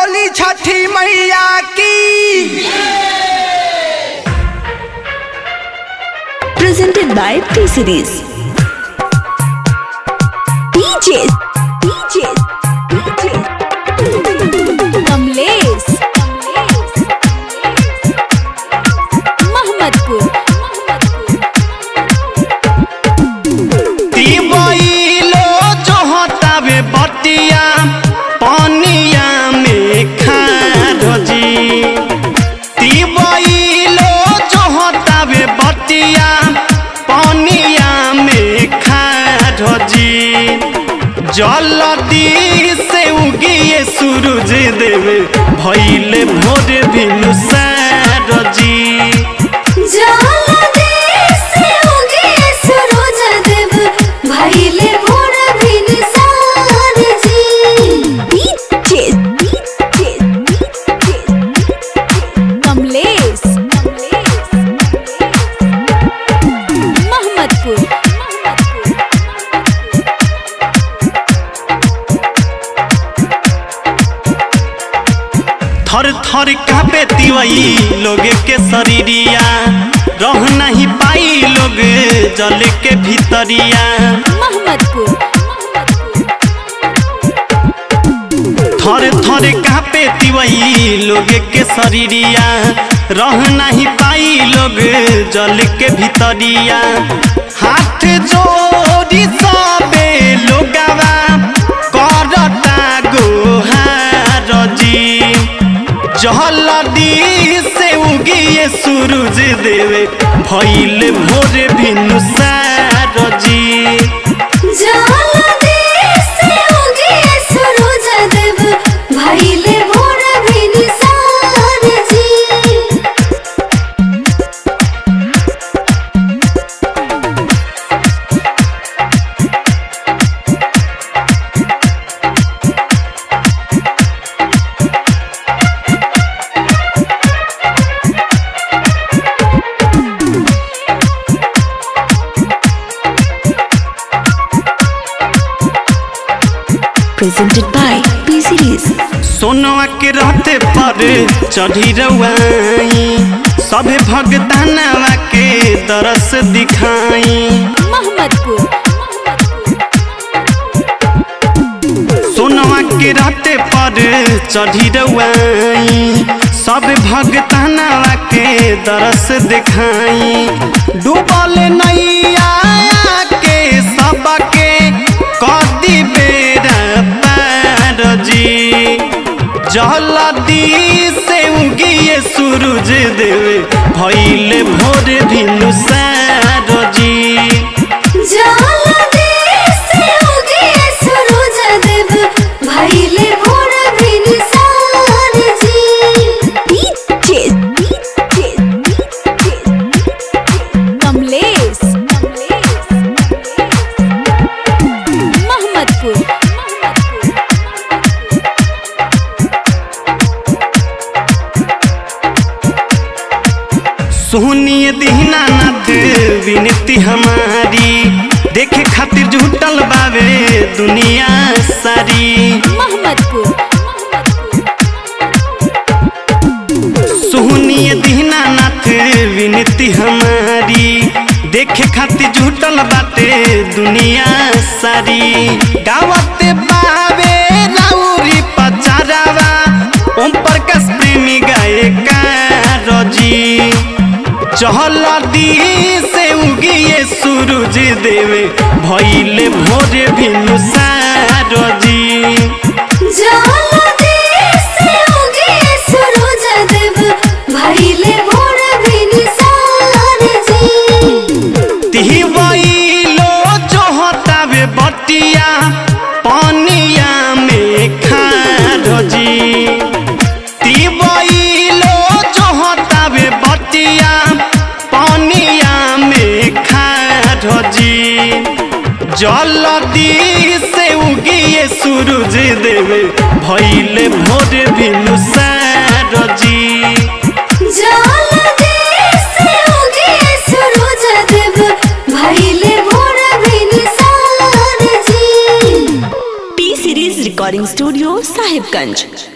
बोली छठी मैया की presented by T Series. DJ, DJ, DJ. Kamlesh Mohammadpur तिबैलो जोहतावे बटिया पनिया में खारजी तिबैलो जोहतावे बटिया पनिया में खारजी जलदी से उगिए सूरज देवे भैले भोर भिनु सारजी DJ, DJ, कमलेश मोहम्मदपुर थर थर कापे तिवई लोग के शरीरिया रह नहीं पाई लोग जल के भीतरिया मोहम्मदपुर थर थर कापे तिवई लोग के शरीरिया रह नहीं पाई लोग जल के भीतरिया हाथ जोड़ी सबे लोगवा करता गोहार जी जहलदी से उगिए सूरज देवे भैल भोर भिनु सारजी presented by P Series. सोनवा के रहते पर चढ़ी रवाई सभे भगतानवा के दरस दिखाई मोहम्मदपुर सोनवा के रहते पर चढ़ी रवाई सब भगतानवा के दरस दिखाई डूबल नैया के सबके कदी बेरा पार जी जलदी से उगिए सूरज देवे भैले भोर भिनु सारजी DJ, DJ, कमलेश मोहम्मदपुर सोहनीय दीनानाथ विनती हमारी देखे खातिर जुटल बावे दुनिया सारी मोहम्मदपुर सोहनीय दीनानाथ विनती हमारी देखे खातिर जुटल बाटे दुनिया सारी गावत बावे राउरी पचारावा ओम प्रकाश प्रेमी गायका रजी चहलदी से उगिए सूरज देवे भैले भोर भिनु सारजी तिहवैलो जोहतावे बटिया पनिया में खारजी तिहवैलो जोहतावे बटिया पनिया में खारजी जलदी से उगिए सूरज देवे भैले भोर भिनु सारजी P Series Recording Studio, Sahibganj.